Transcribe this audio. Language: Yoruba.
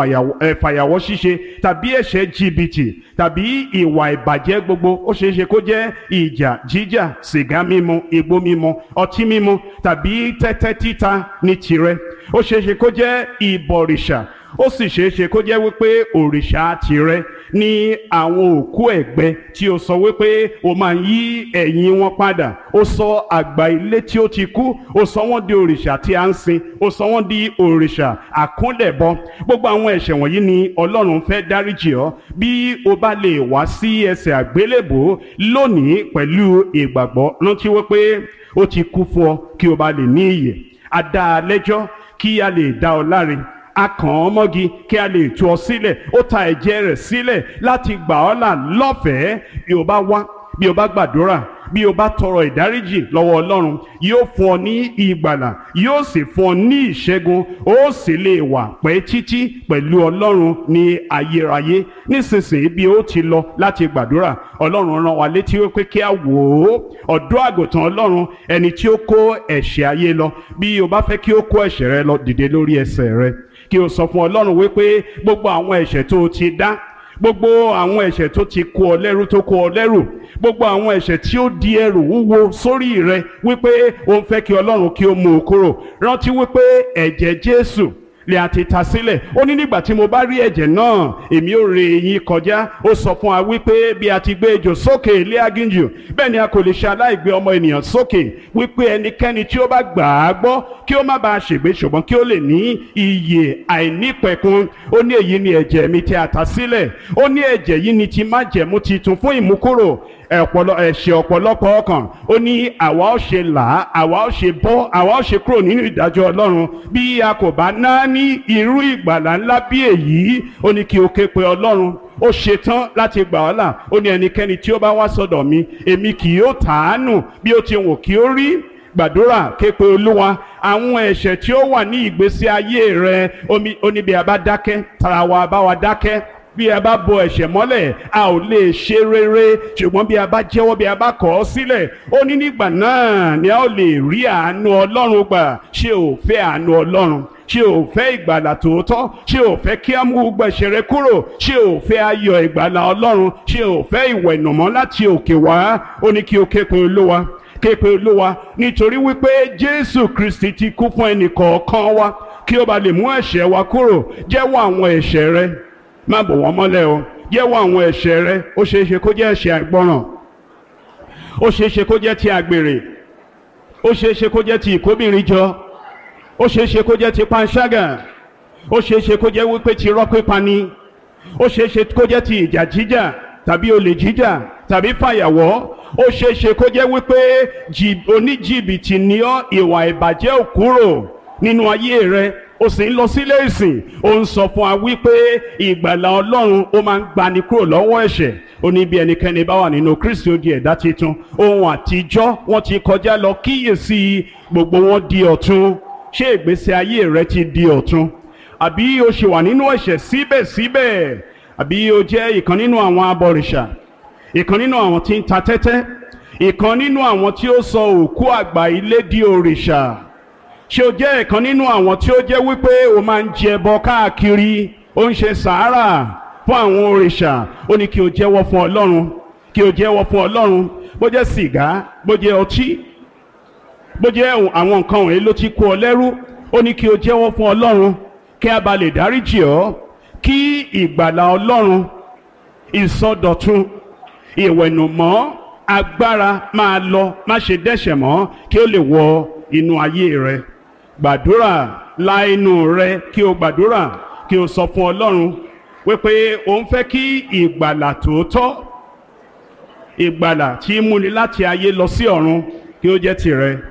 fàyàwọ́ ẹ, fàyàwọ́ ṣíṣe tàbí ẹ̀ṣẹ̀ jìbìtì tàbí ìwà ìbàjẹ́ gbogbo ó ṣeé ṣe kó jẹ́ ìjà jíjà sìgá mímu igbó mímu ọtí mímu tàbí tẹ́tẹ́ títa ní tirẹ̀ ó ṣeé ṣe kó jẹ́ ìbọ̀rìṣà ó sì ṣeé ṣe kó jẹ́ wípé òrìṣà tirẹ̀ ní àwọn òkú ẹ̀gbẹ́ tí ó sọ wípé ó máa ń yí ẹ̀yìn wọn padà ó sọ àgbà ilé tí ó ti kú ó sọ wọ́n di òrìṣà tí a ń sìn ó sọ wọ́n di òrìṣà àkúnlẹ̀bọ gbogbo àwọn ẹ̀ṣẹ̀ wọ̀nyí ni ọlọ́run fẹ́ dáríjì ọ́ bí o bá lè wá sí ẹsẹ̀ àgbélébò lónìí pẹ̀lú ìgbàgbọ́ rántí wípé ó ti kú fún ọ kí o bá lè ní ìyè a dá a lẹ́jọ́ kí a lè dá ọ láre a kàn ọ́ mọ́gi kí a lè tú ọ sílẹ̀ ó ta ẹ̀jẹ̀ rẹ̀ sílẹ̀ láti gbà ọ́ là lọ́fẹ̀ẹ́ bí o bá wá bí o bá gbàdúrà bí o bá tọrọ ìdáríjì lọ́wọ́ ọlọ́run yóò fún ọ ní ìgbàlà yóò sì fún ọ ní ìṣẹ́gun ó sì lè wà pẹ́ títí pẹ̀lú ọlọ́run ní ayérayé nísinsìnyí bí ó ti lọ láti gbàdúrà ọlọ́run rán wa létí wípé kí a wò ó ọ̀dọ́ àgùntàn ọlọ́run ẹni tí ó kó ẹ̀ṣẹ̀ ayé lọ bí o bá fẹ́ kí ó kó ẹ̀ṣẹ̀ rẹ lọ dìde lórí ẹsẹ̀ rẹ kí o sọ fún ọlọ́run wípé gbogbo àwọn ẹ̀ṣẹ̀ tó o ti dá gbogbo àwọn ẹ̀ṣẹ̀ tó ti kó ọ lẹ́rú tó kó ọ lẹ́rù gbogbo àwọn ẹ̀ṣẹ̀ tí ó di ẹrù wúwo sórí rẹ wípé o ń fẹ́ kí ọlọ́run kí ó mú o kúrò rántí wípé ẹ̀jẹ̀ jésù lè àti ta sílẹ̀ ó ní nígbà tí mo bá rí ẹ̀jẹ̀ náà èmi ò rè yín kọjá ó sọ fún wa wípé bí a ti gbé ejò sókè ilé aginjù bẹ́ẹ̀ ni a kò lè ṣe aláìgbé ọmọ ènìyàn sókè wípé ẹnikẹ́ni tí ó bá gbà á gbọ́ kí ó má bàa ṣègbé ṣùgbọ́n kí ó lè ní iyè àìnípẹ̀kun ó ní èyí ni ẹ̀jẹ̀ mi tí a ta sílẹ̀ ó ní ẹ̀jẹ̀ yìí ni ti májẹ̀mú titun fún ìmúkúrò ẹ̀pọ̀lọ ẹ̀ṣẹ̀ ọ̀pọ̀lọpọ̀ ọkàn ó ní àwa ó ṣe là á àwa ó ṣe bọ́ àwa ó ṣe kúrò nínú ìdájọ́ ọlọ́run bí a kò bá ná ní irú ìgbàlà ńlá bí èyí ó ní kí o ké pe ọlọ́run ó ṣetán láti gbà ọ́ là ó ní ẹnikẹ́ni tí ó bá wá sọ́dọ̀ mi èmi kì yóò tàánù bí ó ti wù kí ó rí gbàdúrà ké pe olúwa àwọn ẹ̀ṣẹ̀ tí ó wà ní ìgbésí ayé rẹ omi ó ní bí a bá dákẹ́ tara wa bá wa dákẹ́ bí a bá bo ẹ̀ṣẹ̀ mọ́lẹ̀ a ò lè ṣe rere ṣùgbọ́n bí a bá jẹ́wọ́ bí a bá kọ̀ ọ́ sílẹ̀ ó ní nígbà náà ni a ó lè rí àánú ọlọ́run gbà ṣé o fẹ́ àánú ọlọ́run ṣé o fẹ́ ìgbàlà tòótọ́ ṣé o fẹ́ kí á mú gbogbo ẹ̀ṣẹ̀ rẹ kúrò ṣé o fẹ́ ayọ̀ ìgbàlà ọlọ́run ṣé o fẹ́ ìwẹ̀nùmọ́ láti òkè wá ó ní kí o ké pe olúwa ké pe olúwa nítorí wípé jésù kristi ti kú fún ẹnì kọ̀ọ̀kan wa kí ó ba lè mú ẹ̀ṣẹ̀ wa kúrò jẹ́wọ́ àwọn ẹ̀ṣẹ̀ rẹ má bò wọ́n mọ́lẹ̀ o jẹ́wọ́ àwọn ẹ̀ṣẹ̀ rẹ ó ṣeé ṣe kó jẹ́ ẹ̀ṣẹ̀ àìgbọràn ó ṣeé ṣe kó jẹ́ ti àgbèrè ó ṣeé ṣe kó jẹ́ ti ìkóbìnrin jọ ó ṣeé ṣe kó jẹ́ ti panṣágà ó ṣeé ṣe kó jẹ́ wípé ti irọ́ pípa ni ó ṣeé ṣe kó jẹ́ ti ìjà jíjà tàbí olè jíjà tàbí fàyàwọ́ ó ṣeé ṣe kó jẹ́ wípé oníjìbìtì ni ọ́ ìwà ìbàjẹ́ ò kúrò nínú ayé rẹ ó sì ń lọ sílé ìsìn ó ń sọ fún wa wípé ìgbàlà ọlọ́run ó máa ń gbani kúrò lọ́wọ́ ẹ̀ṣẹ̀ ó ní bí ẹnikẹ́ni bá wà nínú kristi ó di ẹ̀dá titun ohun àtijọ́ wọ́n ti kọjá lọ kíyèsí gbogbo wọn di ọ̀tun ṣé ìgbésí ayé rẹ ti di ọ̀tun àbí o ṣì wà nínú ẹ̀ṣẹ̀ síbẹ̀síbẹ̀ àbí o jẹ́ ìkan nínú àwọn abọ̀rìṣà ìkan nínú àwọn tí ń ta tẹ́tẹ́ ìkan nínú àwọn tí ó sọ òkú àgbà ilé di òrìṣà ṣé o jẹ́ ìkan nínú àwọn tí ó jẹ́ wípé o máa ń jẹ ẹbọ káàkiri ó ń ṣe sàárà fún àwọn òrìṣà ó ní kí o jẹ́wọ́ fún ọlọ́run kí o jẹ́wọ́ fún ọlọ́run bó jẹ́ sìgá bó jẹ́ ọtí bó jẹ́ àwọn nǹkan wọ̀nyí ló ti kó ọ lẹ́rú ó ní kí o jẹ́wọ́ fún ọlọ́run kí a bá lè dáríjì ọ́ kí ìgbàlà ọlọ́run ìsọdọ̀tun ìwẹ̀nùmọ́ agbára máa lọ má ṣe dẹ́ṣẹ̀ mọ́ kí ó lè wọ inú ayé rẹ gbàdúrà la inú rẹ kí o gbàdúrà kí o sọ fún ọlọ́run wípé o ń fẹ́ kí ìgbàlà tòótọ́ ìgbàlà tí múni láti ayé lọ sí ọ̀run kí ó jẹ́ tìrẹ